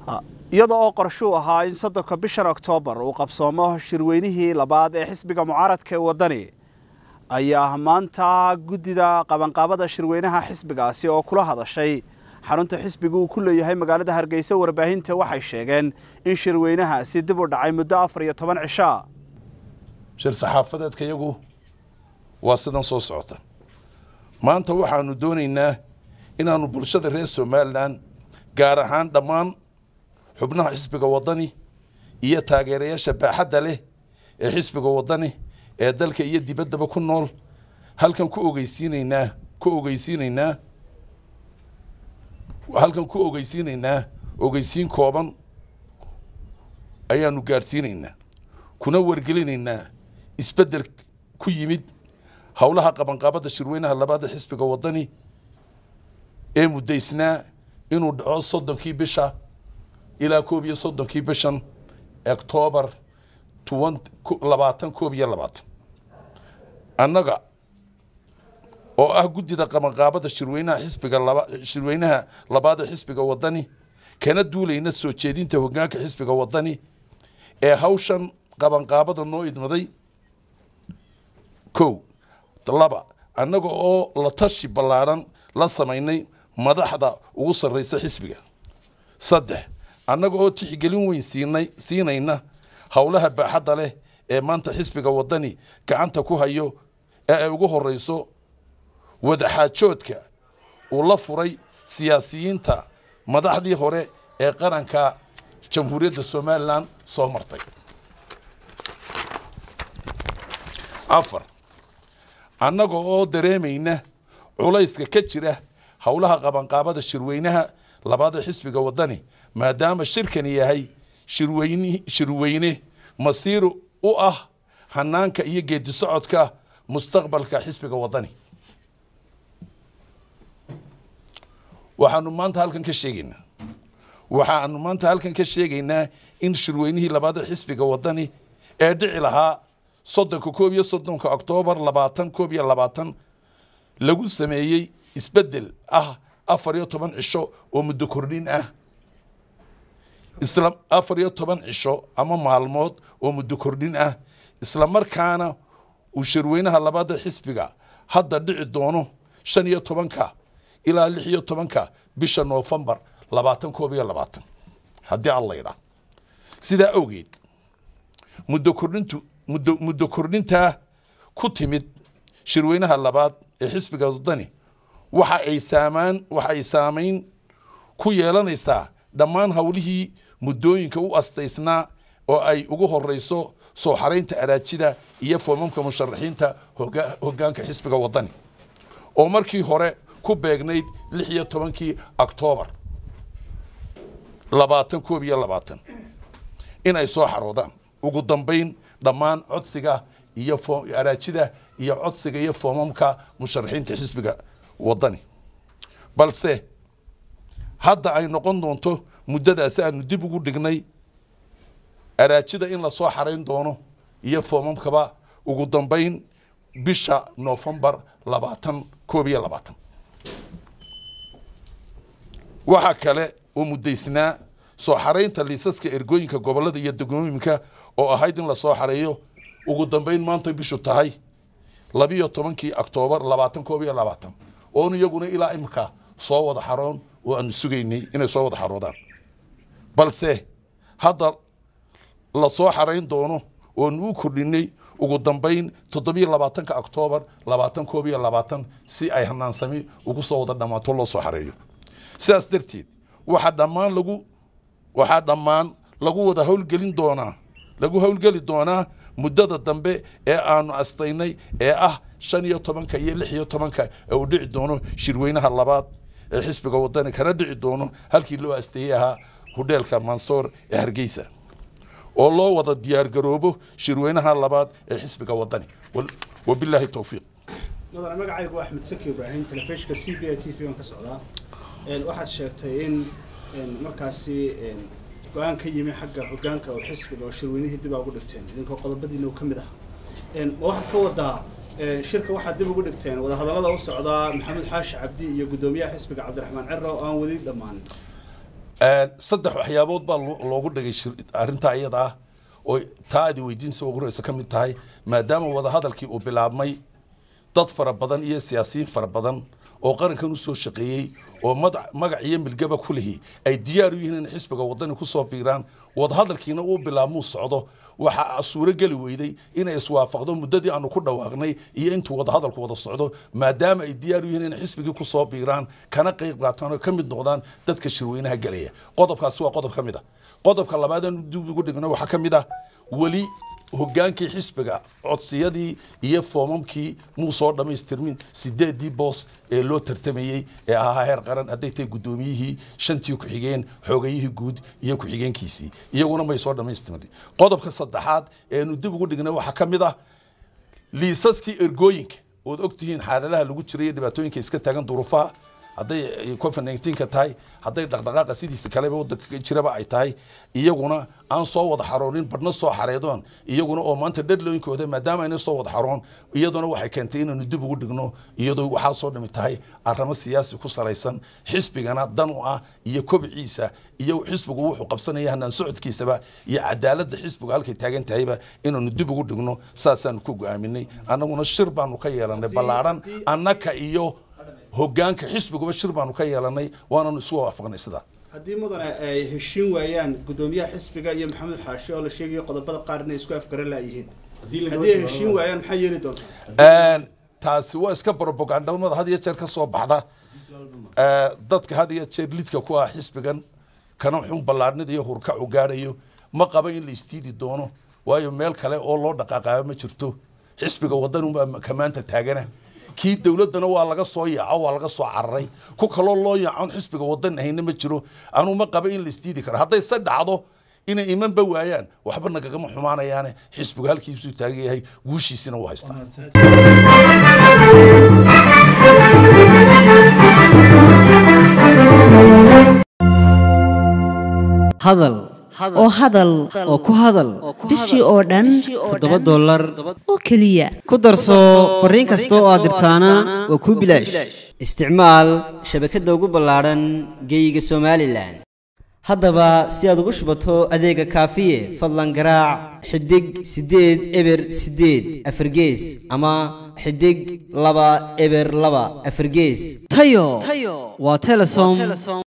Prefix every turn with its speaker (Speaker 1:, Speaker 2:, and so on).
Speaker 1: iyada oo qorshuu ahaa in soddonka bishan oktoobar uu qabsoomo shirweynihii labaad ee xisbiga mucaaradka ee waddani ayaa maanta guddida qabanqaabada shirweynaha xisbigaasi oo kula hadashay xarunta xisbiga uu ku leeyahay magaalada hargeysa warbaahinta waxay sheegeen in shirweynahaasi dib u dhacay muddo afar iyo toban cishaa
Speaker 2: shir saxaafadeedka iyagu waa sidan soo socota maanta waxaanu doonaynaa inaannu bulshada reer somalilan gaar ahaan dhammaan xubnaha xisbiga waddani iyo taageerayaasha baaxadda leh ee xisbiga waddani ee dalka iyo dibaddaba ku nool halkan ku ogeysiinaynaa ku ogeysiinaynaa halkan ku ogeysiinaynaa ogeysiin kooban ayaanu gaadhsiinaynaa kuna wargelinaynaa isbeddel ku yimid howlaha qabanqaabada shirweynaha labaada xisbiga waddani ee muddaysnaa inuu dhaco soddonkii bisha ilaa koob iyo soddonkii bishan octoobar labaatan koob iyo labaatan annaga oo ah guddida qabanqaabada shirweynaha xisbiga laba shirweynaha labaada xisbiga waddani kana duulayna soo jeedinta hoggaanka xisbiga waddani ee hawshan qabanqaabada noo idmaday kow laba annaga oo la tashi ballaadhan la samaynay madaxda ugu sarraysa xisbiga saddex annaga oo tixgelin weyn siinay siinayna howlaha baaxadda leh ee maanta xisbiga waddani gacanta ku hayo ee ay ugu horreyso wadaxaajoodka uu la furay siyaasiyiinta madaxdii hore ee qaranka jamhuuriyadda somalilan soo martay afar annaga oo dareemayna culayska ka jira howlaha qabanqaabada shirweynaha labaada xisbiga waddani maadaama shirkani yahay shirweyni shirweyne masiir u ah hanaanka iyo geedi socodka mustaqbalka xisbiga waddani waxaanu maanta halkan ka sheegaynaa waxaanu maanta halkan ka sheegaynaa in shirweynihii labaada xisbiga waddani ee dhici lahaa soddonka koob iyo soddonka oktoobar labaatan koob iyo labaatan lagu sameeyey isbeddel ah afar iyo toban cisho oo muddo kordhin ah isla afar iyo toban cisho ama maalmood oo muddo kordhin ah isla markaana uu shirweynaha labaada xisbiga hadda dhici doono shan iyo tobanka ilaa lix iyo tobanka bisha noofembar labaatan koob iyo labaatan haddii alla yidhaah sidaa awgeed muddo kordhintu muddo muddo kordhintaa ku timid shirweynaha labaad ee xisbiga waddani waxa ay saamaan waxa ay saamayn ku yeelanaysaa dhammaan howlihii muddooyinka u astaysnaa oo ay ugu horeyso soo xaraynta araajida iyo foomamka musharaxiinta hoggaanka xisbiga waddani oo markii hore ku beegnayd lix iyo tobankii oktoobar labaatan koob iyo labaatan in ay soo xaroodaan ugu dambayn dhammaan codsiga iyo araajida iyo codsiga iyo foomamka musharaxiinta xisbiga waddani balse hadda ay noqon doonto muddadaasi aanu dib ugu dhignay araajida in lasoo xarayn doono iyo foomamkaba ugu dambayn bisha noofembar labaatan koob iyo labaatan waxaa kale oo muddaysnaa soo xaraynta liisaska ergooyinka gobollada iyo degmooyinka oo ahayd in lasoo xareeyo ugu dambayn maanta bishu tahay labiyo tobankii oktoobar labaatan koob iyo labaatan oon iyaguna ilaa imika soo wada xaroon oo aanu sugaynay inay soo wada xaroodaan balse hadda lasoo xarayn doono oonu u kordhinay ugu dambayn toddobiyo labaatanka oktoobar labaatan koob iyo labaatan si ay hanaansami ugu soo wada dhammaato loo soo xareeyo sidaas darteed waxaa dhammaan lagu waxaa dhammaan lagu wada howlgelin doonaa lagu howlgeli doonaa muddada dambe ee aanu astaynay ee ah shan iyo tobanka iyo lix iyo tobanka ee uu dhici doono shirweynaha labaad ee xisbiga waddani kana dhici doono halkii loo asteeyey ahaa hudheelka mansoor ee hargeysa oo loo wada diyaargaroobo shirweynaha labaad ee xisbiga waddani wabilaahi towfiiq
Speaker 1: mudane magacaygu axmed saki ibraahim telefishinka c b a t v aan ka socdaa waxaad sheegtay in markaasi go-aan ka yimi xagga hoggaanka oo xisbiga oo shirweynihii dib aa ugu dhigteen idinkoo qodobadiina uu ka mid ah ma waxaad ka wadaa shirka waxaad dib ugu dhigteen wadahadallada u socdaa maxamed xaashi cabdi iyo guddoomiyaha xisbiga cabdiraxmaan cero oo aan weli dhammaanin
Speaker 2: saddex waxyaabood baa loogu dhigay arrintaa iyada ah oo taa aad weydiinsa ugu horeysa ka mid tahay maadaama wadahadalkii uu bilaabmay dad fara badan iyo siyaasiyiin fara badan oo qarankan u soo shaqeeyey oo magac iyo milgaba ku lihi ay diyaar u yihiin in xisbiga wadani ku soo biiraan wadahadalkiina uu bilaabmuu socdo waxaa suuro geli weyday inay iswaafaqdo muddadii aanu ku dhawaaqnay iyo intuu wadahadalku wada socdo maadaama ay diyaar u yihiin inay xisbigii ku soo biiraan kana qayb qaataan oo ka mid noqdaan dadka shirweynaha gelaya qodobkaasi waa qodob ka mid ah qodobka labaad aan dib ugu dhigno waxaa ka mid ah weli hogaankii xisbiga codsiyadii iyo foomamkii muu soo dhammaystirmin sideedii boos ee loo tartamayey ee ahaa heer qaran hadday tahay guddoomiyihii shantii ku-xigeen xoogayihii guud iyo ku-xigeenkiisii iyaguna may soo dhammaystirmin qodobka saddexaad eenu dib ugu dhignay waxaa ka mid ah liisaskii ergooyinka ood ogtihiin xaaladaha lagu jiray iyo dhibaatooyinka iska taagan duruufaha hadday covid nineteenka tahay hadday dhaqdhaqaaqa sidiisa kaleba wadanka jiraba ay tahay iyaguna aan soo wada xaroonin badhna soo xareedoon iyaguna oo maanta dhadlooyinkooda maadaama ayna soo wada xaroon iyaduna waxay keentay inaanu dib ugu dhigno iyadoo waxaa soo dhami tahay arrimo siyaasi ku salaysan xisbigana dan u ah iyo kobciisa iyo xisbigu wuxuu qabsanaya hanaan socodkiisaba iyo cadaaladda xisbigu halkay taagan tahayba inaanu dib ugu dhigno saasaanu ku go-aaminay annaguna shir baanu ka yeelanay ballaadhan annaka iyo hogaanka xisbiguba shir baanu ka yeelanay waananu isu waafaqnay sidaa
Speaker 1: haddii mudane ay heshiin waayaan guddoomiyaha xisbiga iyo maxamed xaashi oo la sheegayo qodobada qaar inay isku afgaran laayihiin haddii ay heshiin waayaan maxaa yeeli doontaa
Speaker 2: taasi waa iska brobagandamada had iyo jeer ka soo baxda dadka had iyo jeer lidka ku ah xisbigan kana xun ballaadhnida iyo hurkacu gaadhayo ma qaba in la istiidi doono waayo meel kale oo loo dhaqaaqaayo ma jirto xisbiga wadan unbaa kamaanta taagana kii dowladdana waa laga soo yaaco waa laga soo cararay ku kaloo loo yaacon xisbiga wadan ahayna ma jiro anuu ma qaba in la isdiidi karo hadday se dhacdo inay imanba waayaan waxba nagagama xumaanayaane xisbigu halkiisuu taagan yahay guushiisina uu haystaa
Speaker 3: hadal
Speaker 4: oo hadal
Speaker 3: oo ku hadal
Speaker 4: bishii oo dhan
Speaker 3: toddoba dollar
Speaker 4: oo keliya
Speaker 3: ku darso fariin kasta oo aad dirtaana waa kuu bilaash isticmaal shabakadda ugu ballaadhan geeyiga somalilan haddaba si aad ugu shubato adeega kaafiye fadlan garaac xidig siddeed eber siddeed afargees ama xidig laba eber laba afargees tayo waa telesom